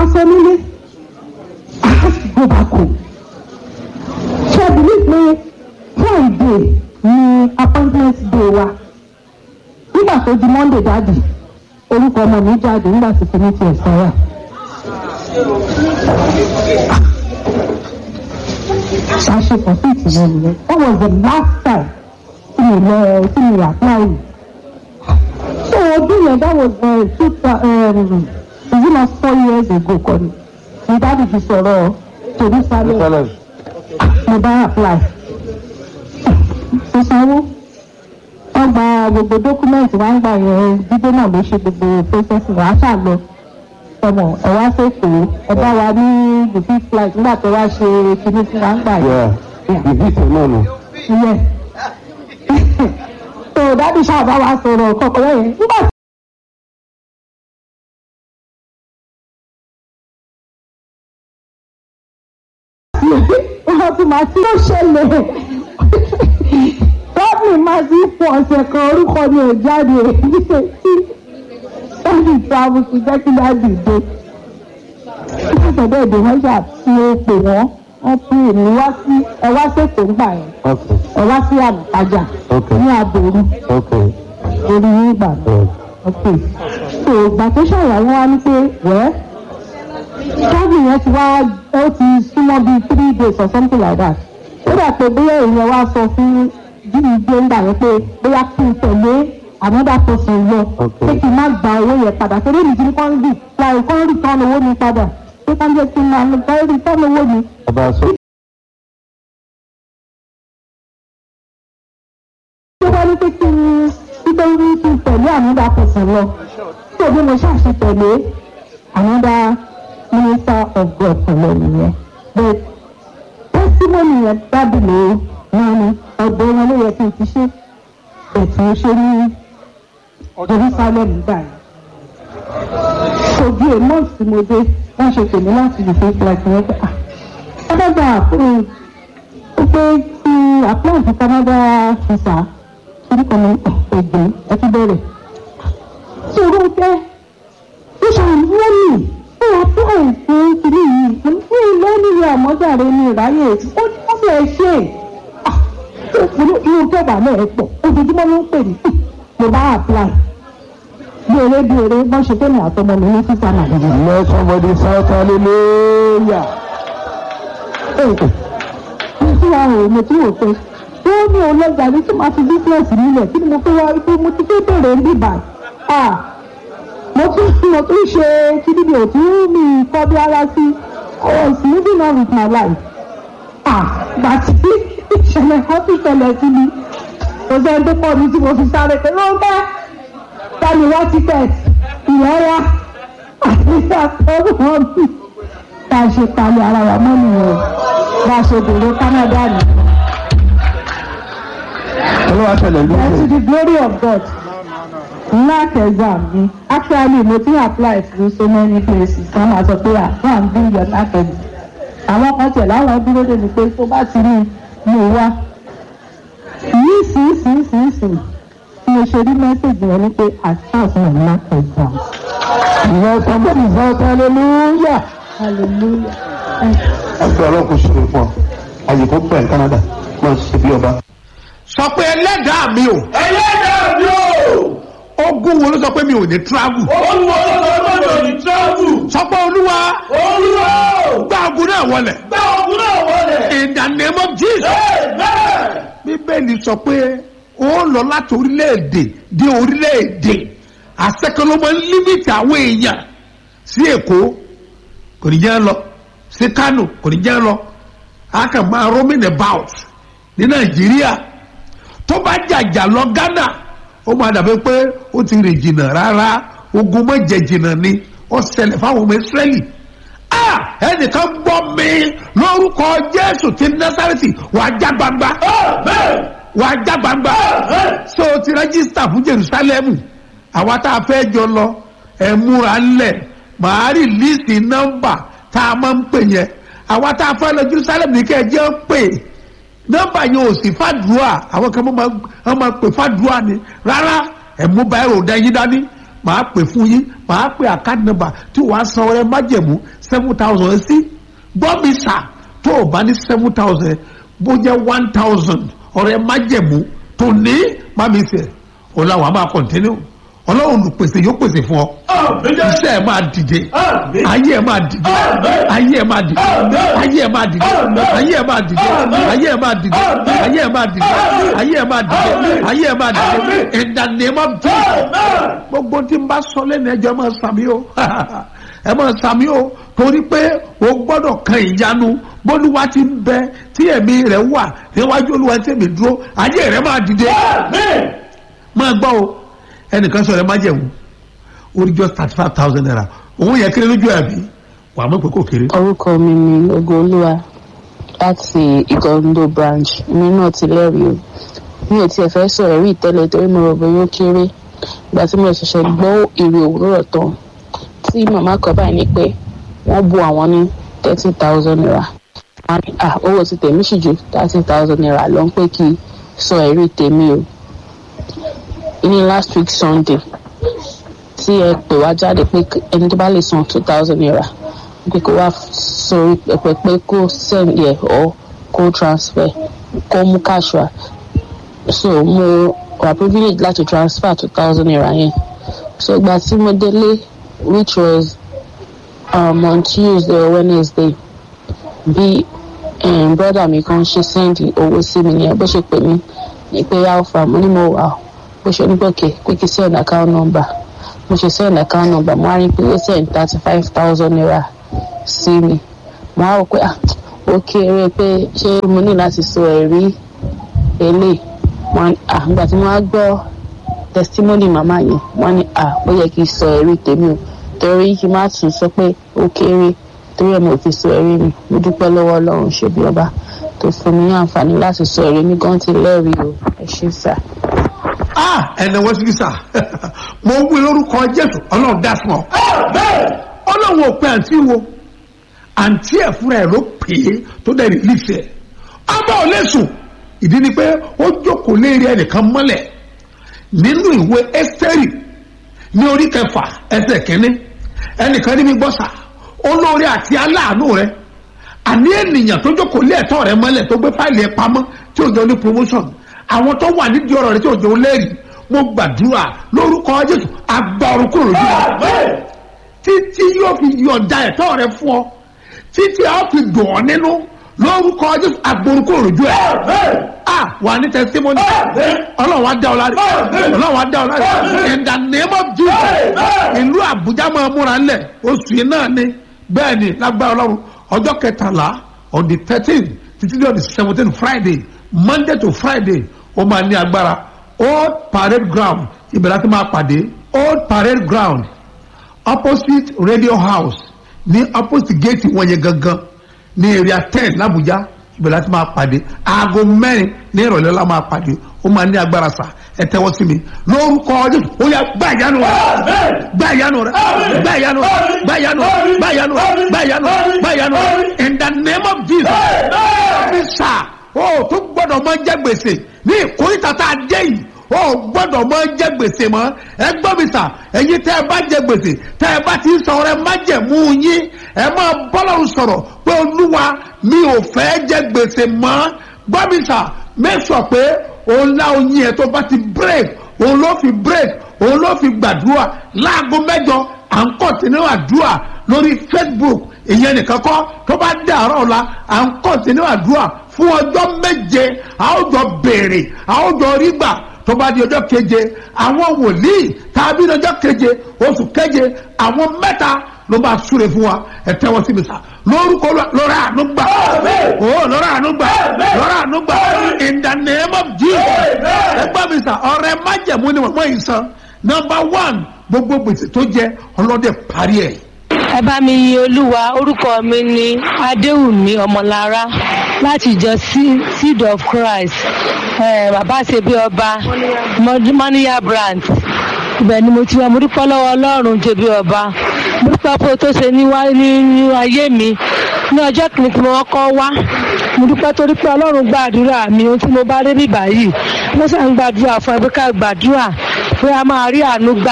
aṣọ nílé go back home ṣe believe pé friday ni appointment day wa nígbà tó di monday jáde orúkọ ọmọ mi jáde nígbà tí kìíní ti ẹ̀sán wà. ṣàṣepọ̀ sí ìtìlẹ̀ nìyẹn that was the last time tí mi lọ tí mi apply so ọdún yẹn that was uh, two um, is it not four years ago kọ́ ni mi dábì fi sọ̀rọ̀ jerusalem mo bá apply mo sanwó wọ́n gba gbogbo dọ́kúmẹ́ǹtì wá ń gbà yẹn dídé náà ló ṣe gbogbo process wà á ṣà lọ ọmọ ẹ wá sẹ́kọ̀ọ́ ẹ bá wa ní the fifth flight nígbà tó wá ṣe kinní fún wa ń gbà yẹn. ìbísẹ̀ náà nù. Yes. so dádì ṣáàbá wa sọ̀rọ̀ kọ̀ọ̀kan yẹn nígbà tí wọ́n ti máa tí ó ṣẹlẹ̀ dádì máa ti fún ọ̀sẹ̀ kan orúkọ ni ò jáde níṣẹ́ tí dádì travel ti jẹ́ kí dádì dé nígbà tó dé wọ́n ṣà tí ó pè wọ́n wọ́n pè mí wá sí ẹ wá sèkó ńgbà yẹn Okay. ẹ wá sí àbùkájà Okay. ní àbòrú Okay. orí yín ìgbà náà Yeah. ok so ìgbà tó ṣàyàwó wa ní pé wẹ́ tábìlì yẹn ti wá ó ti súnmọ́ bíi three days or something like that ó dà pé bóyá èèyàn wá sọ fún jíì gbé ńgbà yẹn pé bóyá kí n tẹ̀lé another person lọ Okay. pé kí n má gba owó yẹn padà torí èmi ti ní kán rí láì kán rí tán owó mi padà pé ká jẹ́ kí n máa rí tán owó mi. Ọba sọ. tó bá ní pé kí n títọ́ ní kí n tẹ̀lé another person lọ tó bí mo ṣàṣì tẹ̀lé another minister of God pẹ̀lú nìyẹn but testimony yẹn dábìlì wọn ni ọ̀dọ̀ wọn ló yẹ kí n ti ṣe ètò ṣe ní Jerusalem gbà yẹn kò bí a month tí mo dé wọ́n ṣe pè mí láti lè fi flight yẹn pé ah Canada àpò ó pé kí apply fún Canada visa torí kan ní ẹgbẹ́ ẹ ti bẹ̀rẹ̀. Ṣòro pé ó ṣàmúlò mi ó apply fún kiri yìí mo ní ilé nílé àmọ́jàre ní ìráyè ó ó bẹ̀ ṣe inú inú kẹwàá náà ẹ pọ̀ ojoojúmọ́ ló ń pè mí mo bá apply bí eré bí eré wọ́n ṣe pé mi àtọmọ mi ní sísá nàìjíríà. Let somebody shout hallelujah. ní tí wàá rò mo tí wò pé ó ní ọlọ́jà ní tí màá fi bísíǹsì nílẹ̀ kí ni mo fẹ́ wá pé mo ti fẹ́ bẹ̀rẹ̀ ń bìbà à mo tún mo tún ṣe kíni mi ò tún mi kọ́ bí ara sí I was living on with my life à gbà tí ìṣẹ̀lẹ̀ kan tún ṣẹlẹ̀ sí mi kò sẹ́ni tó pọ̀ mi tí mo fi sáré pé ló ń bá tani wá tíkẹ́ẹ̀tì ìlọ́wọ́ àti àtọ́wọ́ mi bá a ṣe palẹ̀ ara wa mọ́ nìyẹn bá a ṣe dèrò Canada ni. Olúwa ṣẹlẹ̀ And to lóṣù. the glory of God knack exam ni actually mo ti apply to so many places wọ́n máa sọ pé à go and bring your knack exam. àwọn kan tẹ̀ láwọn dúró dé mi pé tó bá ti ní mi ò wá. yìí sí sí sí sí tí mo ṣe rí mẹ́sẹ̀gì yẹn ni pé I pass my knack exam. Let somebody shout hallelujah. hallelujah. Thank you. Ẹgbẹ́ ọlọ́kùn ṣe fún ọ. Àyè kò pẹ̀ ní Canada. Máa ṣe bí ọba. sọ pé ẹlẹ́dàá mi o ẹlẹ́dàá mi ò. ogún wo ló sọ pé mi ò ní travel olúwa lọ́dọ̀ lọ́dọ̀ ní tíráàbù. sọ pé olúwa olúwa ò. gba ogun náà wọlẹ̀ gbá ogun náà wọlé. in the name of Jesus amen. bíbélì sọ pé ó lọ láti orílẹ̀-èdè dé orílẹ̀-èdè àṣekọlọmọ límìtì àwọn èèyàn sí èkó kò ní jẹ́ lọ sí kánò kò ní jẹ́ lọ a kàn máa roaming about ní nàìjíríà tó bá jàjà lọ ghana ó máa dàbí pé ó ti rìn jìnnà rárá ogun má jẹ jìnnà ni ó ṣẹlẹ̀ fáwọn ọmọ israẹli ah ẹnìkan gbọ́ mi lórúkọ jésù ti násàrẹ́tì wàá já gbangba amen. wàá já gbangba so o ti rẹ́gísítà fún jerusalem àwa tá a fẹ́ jọ lọ ẹ̀ múra ńlẹ̀ màá rí líìsì nọ́mbà tá a máa ń pè yẹn àwa tá a fẹ́ lọ jerusalem ní kẹ́ ẹ jẹ́ ń pè nọ́mbà yẹn ò sí fàdúrà àwọn kan máa ń máa ń pè fàdúrà ni rárá ẹ̀ mú báyìí rò dá yín dání màá pè fún yín màá pè àkáàdì nọ́mbà tí wàá san ọrẹ májẹ̀mú seven thousand sí gbọ́ mi sà tó o bá ní seven thousand bó jẹ́ one thousand ọrẹ májẹ̀mú tó ní má mi sẹ̀ ọ̀la wàá máa kọ̀ntínú ọlọ́run olùpèsè yóò pèsè fún ọ Àmín Jésù. iṣẹ́ ẹ̀ máa dìde Àmín. ayé ẹ̀ máa dìde Àmín. ayé ẹ̀ máa dìde Àmín. ayé ẹ̀ máa dìde Àmín. ayé ẹ̀ máa dìde Àmín. ayé ẹ̀ máa dìde Àmín. ayé ẹ̀ máa dìde Àmín. ayé ẹ̀ máa dìde Àmín. ayé ẹ̀ máa dìde Àmín. in the name of Jesus Amen. gbogbo tí n bá sọ lẹ́nu ẹjọ́ ẹ máa sàmì o ẹ máa sàmì o torí pé o gbọ́dọ̀ kan ìyanu bólúwa ti ń bẹ tí ẹ̀mí rẹ̀ wà níwájú olúwa tí èmi dúró ayé rẹ̀ máa dìde Amen. máa gbọ́ o ẹnìkan sọ̀rọ̀ ẹ má jẹ̀wò orí just thirty five thousand naira òun yẹ kéré lójú àbí wàá mọ̀ pé kò kéré. orúkọ mi ni ogolúwa láti ìgọ́ndó branch mi náà ti lẹ́rìí o mi ò tiẹ̀ fẹ́ sọ̀rọ̀ rí ìtẹ́lẹ̀ torí mo rò bóyá ó kéré ìgbà tí mo ṣẹ̀ṣẹ̀ gbọ́ èrè òwúrọ̀ tán tí màmá kan báyìí ní pé wọ́n bu àwọn ní thirty thousand naira Wọ́n ní, ah owó ti tèmi sì ju thirty thousand naira lọ ń pé kí n sọ ẹ̀rí tèmi o ní last week sunday tí ẹ pè wá jáde pé ẹni tó bá lè san two thousand naira pé kó wá sórí pẹpẹ pé kó send yẹ ọ kó transfer kó mú cash wá so mo wà privilege láti transfer two thousand naira yẹn so ìgbà tí mo délé which was um, on tuesday or wednesday bí um, brother mi kan ṣe send owó sí mi nìyẹn bó ṣe pè mí ní pé alpha mo ní mo wà ó bó ṣe ní pòkè pé kí send account number mo ṣe send account number mo á rí pé ó send thirty five thousand naira sí mi mo á rò pé ah ó kéré pé ṣé mo ní láti sọ ẹ̀rí eléyìí wọn ah nígbà tí mo á gbọ́ testimony màmá yẹn wọ́n ní ah ó yẹ kí n sọ ẹ̀rí tèmi o torí kí n má tún sọ pé ó kéré torí ẹ̀ mo fi sọ ẹ̀rí mi mo dúpẹ́ lọ́wọ́ ọlọ́run ṣe bí ọba tó fún mi ní àǹfààní láti sọ ẹ̀rí mi gan ti lẹ́rìí o ẹ ṣé sà. ah ẹnẹ wọ́n sì sà mo wí lórúkọ jésù ọlọ́run dá fún ọ Amen. ọlọ́run ò pe àǹtí wo àǹtí ẹ̀ fúnra ẹ̀ ló pè é tó dẹ̀ rìlíìsì ẹ̀ ọba ò lè sùn ìdí ni pé ó jókòó léèrè ẹnìkan mọ́lẹ̀ nínú ìwé ẹ́sítẹ́rì ní orí kẹfà ẹsẹ̀ kínní ẹnìkan ní mi gbọ́ sà olóore àti aláàánú rẹ àní ènìyàn tó jókòó lé ẹ̀tọ́ rẹ mọ́lẹ̀ tó gbé fáìlì ẹ̀ pamọ́ tí ò jẹ́ ní promotion àwọn tó wà nídìí ọ̀rọ̀ rẹ tí ò jẹ́ lẹ́rìí mo gbàdúrà lórúkọ jésù agbọ̀rún kúrò lójú wa Amen. títí yóò fi yọ̀ǹda ẹ̀tọ́ rẹ fún ọ títí a fi dùn ọ́ nínú lórúkọ jésù agbọ̀rún kúrò lójú ẹ̀ Amen. a wà ní testimony Amen. ọlọ́run á dá ọ láre Amen. ọlọ́run á dá ọ láre Amen. in the name of jesus Amen. ìlú àbújá máa múra ńlẹ̀ oṣù yìí náà ni bẹ́ẹ̀ ni lágbára ọlọ́run ọjọ́ kẹtàlá on the thirteen títí di on the seventeen friday monday to friday ó máa ní agbára old parade ground ìbẹ̀rẹ̀ àti máa pàdé old parade ground opposite radio house ní opposite gate wọn yẹn gangan ní area ten làbújá ìbẹ̀rẹ̀ àti máa pàdé aago mẹ́rin ní ìrọ̀lẹ́ la máa pàdé ó máa ní agbára sà ẹ tẹ́wọ́ sí mi lórúkọ jésù ó yà gbá ìyanu rẹ Amen. gbá ìyanu rẹ Àmín. gbá ìyanu rẹ Àmín. gbá ìyanu rẹ Àmín. gbá ìyanu rẹ Àmín. gbá ìyanu rẹ Àmín. gbá ìyanu rẹ Àmín. in the name of jesus Amen. ní sà ó tó gbọ́dọ̀ mọ jẹ gbèsè ní ìkórìtà tá a jẹ yìí ó gbọ́dọ̀ mọ jẹ gbèsè mọ́ ẹ gbọ́ mi sà ẹ̀yin tẹ́ ẹ bá jẹ gbèsè tẹ́ ẹ bá ti ń sọ rẹ má jẹ mú yín ẹ máa bọ́lọ́run sọ̀rọ̀ pé olúwa mi ò fẹ́ jẹ gbèsè mọ́ gbọ́ mi sà make sure pé òun lá oyin ẹ̀ tó bá ti break òun ló fi break òun ló fi gbàdúrà láago mẹ́jọ à ń kọ̀tínú àdúrà lórí facebook ìyẹn nìkan kọ́ tó bá dàárọ̀ ọ̀la à ń kọ̀tínú àdúrà fún ọjọ́ méje a ó jọ béèrè a ó jọ rí gbà tó bá di ọjọ́ keje àwọn wòlíì tàbí ọjọ́ keje oṣù keje àwọn mẹ́ta ló máa súre fún wa ẹ tẹ́wọ́ sí mi sá lórúkọ Olúwa, lọ́rọ̀ àánú gbà Amen. ó lọ́rọ̀ àánú gbà Amen. lọ́rọ̀ àánú gbà Amen. in the name of jesus Amen. ẹ gbọ́ mi sá ọ̀rẹ́ májẹ̀mú ni wọ́n yìí san number one gbogbo gbèsè tó jẹ ọlọ́dẹ parí ẹ̀ ẹ bá mi yin olúwa orúkọ mi ni adéwùmí ọmọlára láti ìjọ Se- seed of christ eh, bàbá ṣe bí ọba mọ́níyà branch ibẹ̀ ni mo ti wá mo dúpẹ́ lọ́wọ́ ọlọ́run ṣe bí ọba mo dúpẹ́ pé o tó ṣe ní wá- nínú ayé mi ní ọjọ́ kìíní tí mo kọ́ wá mo dúpẹ́ torí pé ọlọ́run gbàdúrà mi ohun tí mo bá rí bí báyìí mo sàn ń gbàdúrà fún ẹbí ká gbàdúrà pé a máa rí àánú gbà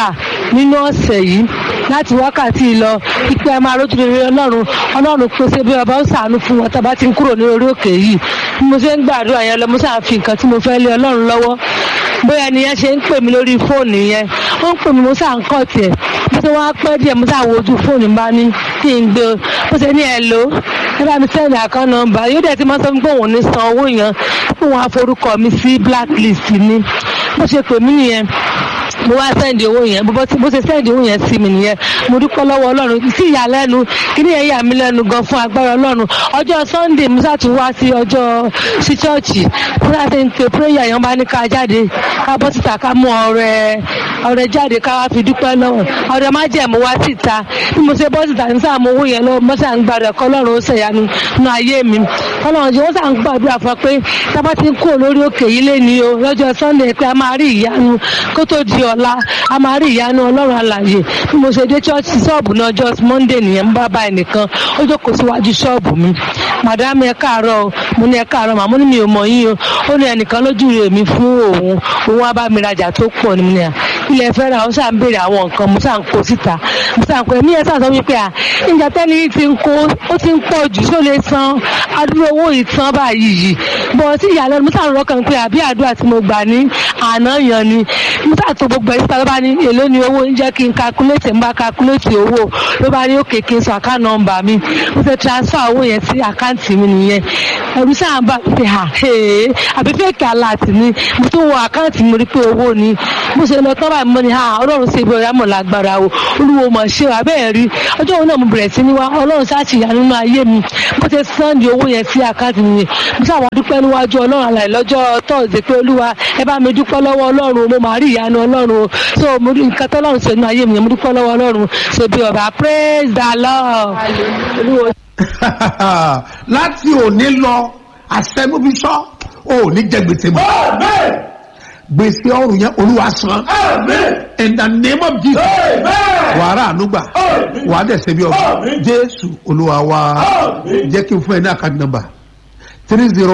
nínú ọ̀sẹ̀ yìí láti wákàtí lọ ipe ẹ máa rójú rere ọlọ́run ọlọ́run pèsè bí ọba ó sàánú fún wọn tàbá ti ń kúrò ní orí òkè yìí bí mo ṣe ń gbàdúrà yẹn lọ mo sáà fi nǹkan tí mo fẹ́ lé ọlọ́run lọ́wọ́ bóyá ẹni yẹn ṣe ń pè mí lórí fóònù yẹn ó ń pè mí mo sáà ń kọ́ tiẹ̀ bó ṣe wá pẹ́ díẹ̀ mo sáà wojú fóònù bá ní kí n gbé o bó ṣe ní ẹ lò ó ẹ bá mi sẹ́ni àkán nọ́mbà yóò dẹ̀ ti máa sọ fún pé òun ò ní san owó yẹn fún wọn àforúkọ mi sí blacklist ni bó ṣe pè mí nìyẹn mo wá sẹ́ndì owó yẹn bó bó ṣe sẹ́ndì owó yẹn sí mi nìyẹn mo dúpẹ́ lọ́wọ́ ọlọ́run sí ìyàlẹ́nu kí ni yẹn yà mí lẹ́nu gan fún agbára ọlọ́run ọjọ́ sunday musa tún wá sí ọjọ́ sí chọ́ọ̀chì musa ti ń pe prayer yẹn bá ní ká jáde ká bọ́ síta ká mú ọrẹ ọrẹ jáde ká wá fi dúpẹ́ lọ́wọ́ ọrẹ má jẹ́ mo wá síta bí mo ṣe bọ́ síta ní sáà mo owó yẹn lọ́wọ́ mo sàn gbàdúrà kọ́ ọlọ́run ó ṣèyanu nínú ayé mi ọlọ́run jẹ́ wọ́n sàn gbàdúrà fún pé tábà ti ń kó lórí òkè yìí lé ní o lọ́jọ́ sunday pé a máa rí ìyanu kó tó di ọ̀la a máa rí ìyanu ọlọ́run àlàyé bí mo ṣe dé ṣọ́ọ̀ṣì ṣọ́ọ̀bù náà ọjọ́ monday nìyẹn ń bá bá ẹnìkan ó jókòó síwájú ṣọ́ọ̀bù mi màdámù ẹ káàárọ̀ o mo ní ẹ káàárọ̀ màmú ni mi ò mọ̀ yín o ó ní ẹnìkan lójú rẹ̀ mi fún òun òun wá bá mi rajà tó pọ̀ ní mi ní à ilẹ̀ fẹ́ ra ó ṣà ń béèrè àwọn nǹkan mo ṣà ń kó síta mo ṣà ń kó ẹ̀mí ẹ̀ ṣà sọ wípé à ìjà tẹ́ni yìí ti ń kó ó ti ń pọ̀ jù ṣó lè san adúrò owó ìtàn báyìí yìí bọ̀ sí ìyàlẹ́nu mo ṣà ń rọ́kàn pé àbí àdúrà tí mo gbà ní àná yan ni mo ṣà tó gbogbo ẹ̀ síta ló bá ní èló ni owó ń jẹ́ kí n calculate ń bá calculate owó ló bá ní òkè kí n sọ account number mi mo ṣe transfer owó yẹn sí àkáǹtì mi nìyẹn ẹ̀rù sáà ń bá mi pé à àbí fẹ́ẹ̀kì aláàtì ni mo tún wọ àkáǹtì mi rí pé owó ni mo ṣe lọ tán báyìí mo ní à ọlọ́run ṣe ibi ọ̀yá mọ̀ lágbára o olúwo mọ̀ ṣe wà bẹ́ẹ̀ rí ọjọ́ òun náà mo bẹ̀rẹ̀ sí ní wá ọlọ́run ṣáàṣì yà nínú ayé mi mo ṣe sànni owó yẹn sí àkáǹtì mi mo ṣàwọn dúpẹ́ níwájú ọlọ́run àlàyé lọ́jọ́ tọ́ọ̀sì pé olúwa ẹ bá mi dúpẹ́ lọ́wọ́ ọlọ́run mo máa rí ìyanu ọlọ́run o so mo rí nǹkan tọ́lọ́run ṣe nínú ayé mi mo dúpẹ́ lọ́wọ́ ọlọ́run ṣe bí ọba praise the lord. Olúwo láti òní lọ àṣẹmúbíṣọ́ ò ní jẹ gbèsè mọ́ Amen. gbèsè ọrùn yẹn olúwa san Amen. in the name of jesus Amen. wàrà ànúgbà Àmín. wàá dẹ̀ ṣe bí ọba Àmín. jésù olúwa wa Àmín. jẹ́ kí n fún ẹ ní àkáǹtì nọ́mbà three zero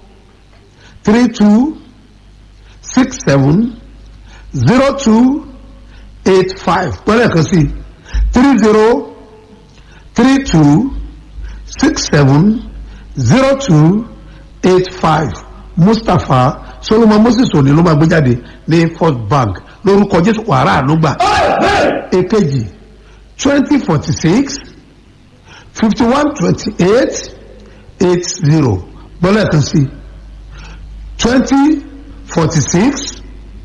three two six seven zero two eight five pẹ́lẹ́ kan sí three zero three two six seven zero two eight five mustapha solomon moses òní ló máa gbé jáde ní first bank lórúkọ jésù wàrà ànúgbà Amen. èkejì twenty forty six fifty one twenty eight eight zero gbọ́dọ̀ kan sí twenty forty six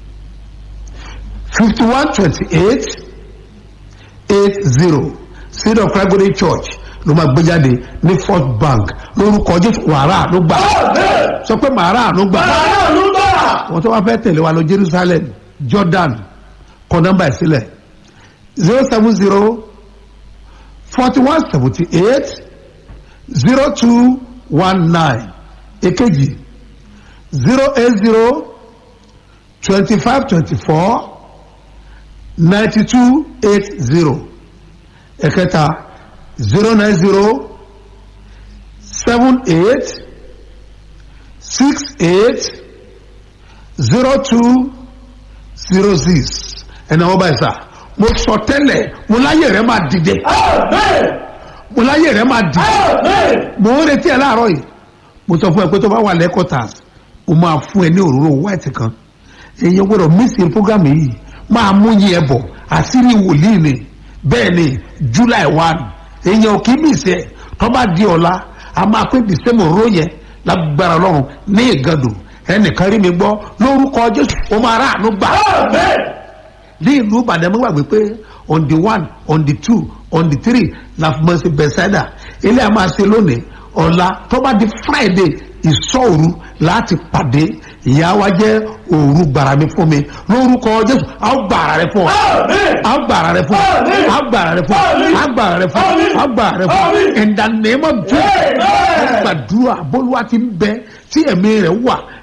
fifty one twenty eight eight zero seed of Calvary church ló máa gbé jáde ní first bank lórúkọ jésù wàrà ló gbà Amen. sọ pé màrà ló gbà Àánú ló gbà. wọ́n tó wá fẹ́ tẹ̀lé wa lọ jerusalem jordan kọ nọ́mbà ẹ̀ sílẹ̀ zero seven zero forty one seventy eight zero two one nine èkejì zero eight zero twenty five twenty four ninety two eight zero ẹ̀kẹta zero nine zero seven eight six eight zero two zero six ẹnna wọn báyìí sá mo sọ tẹ́lẹ̀ mo láyé rẹ máa dìde Amen. mo láyé rẹ máa dìde Amen. mo ń retí ẹ láàárọ̀ yìí mo sọ fún ẹ pé tó bá wà lẹ́kọ̀tàs o máa fún ẹ ní òróró white kan èyàn gbọ́dọ̀ mísì programme yìí máa mú yín ẹ bọ̀ àṣírí wòlíì ni bẹ́ẹ̀ ni july one èyàn ò kí mísì ẹ tó bá di ọ̀la a máa pín december òróró yẹn lágbára ọlọ́run ní ìgàdùn ẹnìkan rí mi gbọ́ lórúkọ jésù o máa rà àánú gbà Amen. ní ìlú ìbàdàn mo gbàgbé pé on the one on the two on the three la fi mọ̀ sí bẹ̀sẹ̀dà ilé a máa ṣe lónìí ọ̀la tó bá di friday ìṣọ́òru láti pàdé ìyá wa jẹ́ òru gbàrà mi fún mi lórúkọ jésù a ó gbàrà rẹ fún ọ Amen. a ó gbàrà rẹ fún ọ Àmín. a ó gbàrà rẹ fún ọ Àmín. a ó gbàrà rẹ fún ọ Àmín. a ó gbàrà rẹ fún ọ Àmín. in the name of jesus Amen. gbàdúrà bólúwa ti ń bẹ tí ẹ̀mí rẹ̀ wà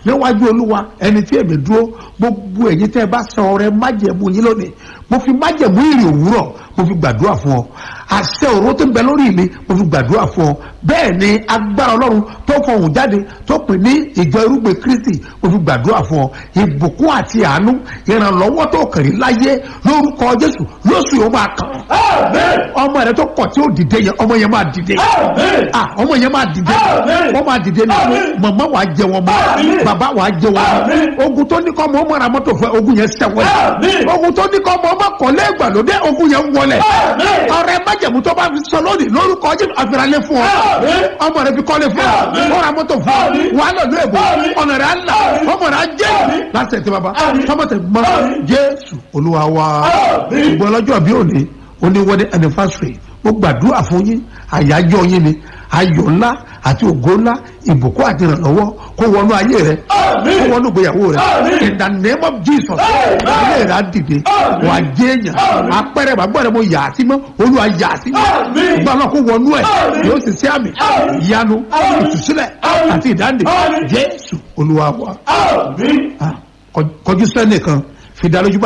níwájú olúwa ẹni tí èmi dúró gbogbo ẹ̀yin tẹ́ ẹ bá san ọrẹ májẹ̀mú yín lónìí mo fi májẹ̀mú ìrì òwúrọ̀ mo fi gbàdúrà fún ọ àṣẹ òró tó ń bẹ lórí mi mo fi gbàdúrà fún ọ bẹ́ẹ̀ ni agbára ọlọ́run tó fọhùn jáde tó pè ní ìjọ irúgbìn kristi mo fi gbàdúrà fún ọ ìbùkún àti àánú ìrànlọ́wọ́ tó kàn rí láyé lórúkọ jésù lóṣù yóò máa kàn Amen. ọmọ rẹ tó kọ̀ tí ó dìde yẹn ọmọ yẹn máa dìde Amen. ah ọmọ yẹn máa dìde Amen. wọ́n máa dìde ní Amen. mọ̀mọ́ wàá jẹ wọn mọ́ Amen. bàbá wàá jẹ wọn mọ́ Amen. ogun tó ní kọ́ ọmọ ọmọ ra mọ́tò fún ẹ ogun yẹn sẹ́wọ́n Amen. ogun tó ní kọ́ ọmọ ọmọ kọ́lé ìgbàlódé ogun yẹn wọlé Amen. ọrẹ májẹ̀mú tó bá fi sọ lónìí lórúkọ jésù àfìràlẹ̀ fún ọ Amen. ọmọ rẹ fi kọ́lé fún ọ Amen. wọ́n ra mọ́tò fún ọ Amen. wàá lọ lóògbé Amen. ọ̀nà rẹ̀ á là Amen. ọmọ rẹ̀ á jẹ́ Amen. lásìkò tí bàbá Amen. tọmọtẹ mọ́ Amen. jésù olúwa wa Amen. ṣùgbọ́n lọ́jọ́ bí òní òní wedding anniversary mo gbàdúrà fún yín àyájọ́ yín ni ayọ̀ ńlá àti ògo ńlá ìbùkún àti ìrànlọ́wọ́ kó wọnú ayé rẹ Amen. kó wọnú ìgbéyàwó rẹ Amen. in the name of jesus Amen. ilé rẹ á dìde Amen. wà á jẹ́ èèyàn Amen. apẹ̀rẹ̀ bàgbọ́ rẹ mo yà á sí mọ́ olúwa yà á sí mọ́ Amen. ìgbà náà kó wọnú ẹ̀ Amen. yóò sì sí àmì Amen. ìyanu Amen. ìtúsílẹ̀ Amen. àti ìdáǹdè Amen. jésù olúwa wa Amen. Ah, kọjú sẹ́nìkan fi dá lójú